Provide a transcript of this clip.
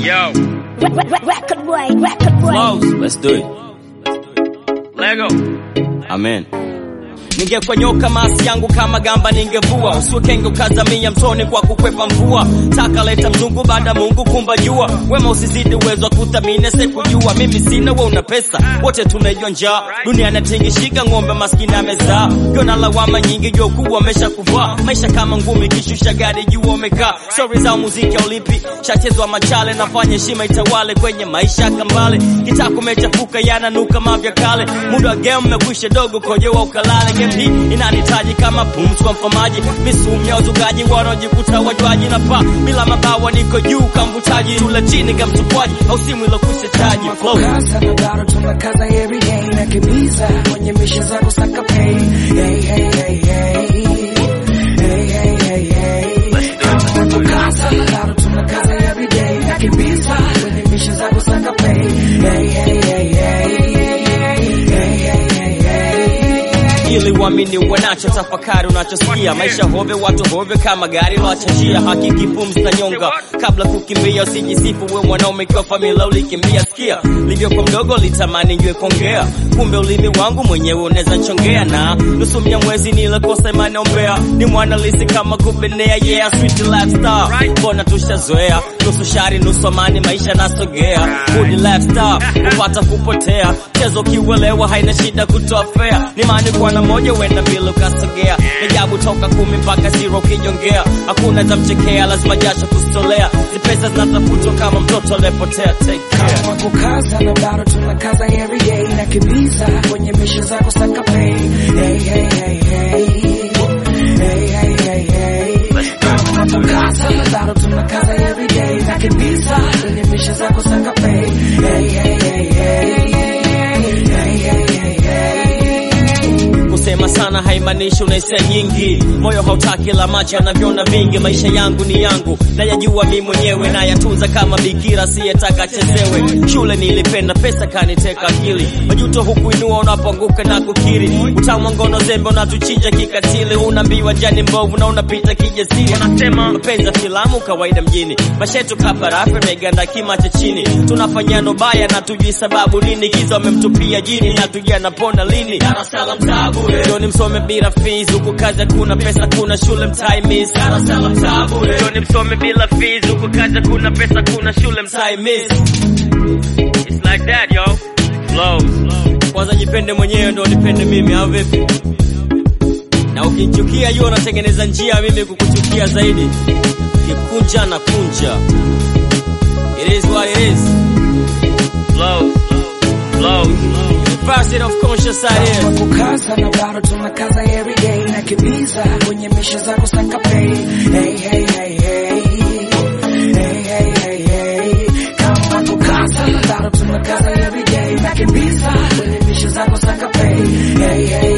Yo, Record boy, record boy. Flows, let's do it. Lego. Amen. Ningekuwa nyoka masi yangu kama gamba ningevua, usiwe kenge ukazamia mtoni kwa kukwepa mvua. Taka leta mzungu baada Mungu kumba jua, wema usizidi uwezo wa kuthamini sikujua. Mimi sina we una pesa, wote tumejua njaa, dunia inatingishika, ng'ombe maskini amezaa. Kiona lawama nyingi, jua kubwa amesha kuvaa, maisha kama ngumi, kishusha gari jua umekaa. Stori za muziki aulipi, shachezwa machale, nafanya heshima itawale kwenye maisha kambale. Kitako umechafuka yananuka mavya kale, muda wa game umekwisha, dogo kojewa ukalale. Game hii inanitaji kama pumzi kwa mfamaji, misumu ya wazugaji wanaojikuta wajwaji na paa bila mabawa, niko juu kamvutaji, tula chini kamtupwaji, au simu ilokwisha chaji flow Kaza na bado tunakaza every day na kimiza kwenye misha zako saka pay. Hey, hey, hey, hey. Hey, hey, hey, hey. Kaza na bado tunakaza every day na kimiza kwenye misha zako saka pay. Hey, hey, hey, hey. Hey, hey, hey, hey. ili uamini wanacho tafakari unachosikia maisha hove watu hove kama gari lwachajia hakiki pumzi na nyonga kabla kukimbia usijisifu we mwanaume kiwa familia ulikimbia sikia livyokuwa mdogo litamani njue kongea kumbe ulimi wangu mwenyewe unaweza nchongea na nusu mia mwezi nilekosa imani ombea ni mwanalisi kama kubenea yeah sweet lifestyle mbona tushazoea nusu shari nusu amani maisha nasogea good lifestyle kupata kupotea chezo kiuelewa haina shida kutoa fea ni maani kuwa na moja uenda mbili ukasogea ni jabu toka kumi mpaka zero ukijongea hakuna tamchekea lazima jasho kustolea ni pesa zinatafutwa kama mtoto aliyepotea take care Kama kukaza na bado tunakaza every day na kimiza kwenye misha zako saka pay. Hey, hey, hey, hey. Hey, hey, hey, hey. Kama kukaza na bado tunakaza every day na kimiza kwenye misha zako saka pay. Hey, hey, hey, hey. Hey, hey, hey, hey. kusema sana haimaanishi unaisia nyingi moyo hautaki la macho yanavyoona vingi maisha yangu ni yangu nayajua mi mwenyewe nayatunza kama bikira siyetaka chezewe shule nilipenda pesa kaniteka akili majuto hukuinua unapoanguka na kukiri utamu wa ngono zembe unatuchinja kikatili unaambiwa jani mbovu na unapita kijasiri wanasema mapenzi ya filamu kawaida mjini mashetu kaparafe meganda kima cha chini tunafanyano baya na tujui sababu nini giza wamemtupia jini na tujui anapona lini Darasala mtabu Joni msome bila fees huku kazi hakuna pesa kuna shule mtai miss Darasala mtabu Joni msome bila fees huku kazi hakuna pesa kuna shule mtai miss It's like that yo Flows Kwanza jipende mwenyewe ndo nipende mimi au vipi na ukinichukia jua unatengeneza njia mimi kukuchukia zaidi kikunja na kunja it is what it is flows flows University of conscious side here Kama kukaza na bado tunakaza every day na kimiza kwenye misha zako saka pay. Hey, hey, hey, hey. Hey, hey, hey, hey. Kama kukaza na bado tunakaza every day na kimiza kwenye misha zako saka pay. Hey, hey,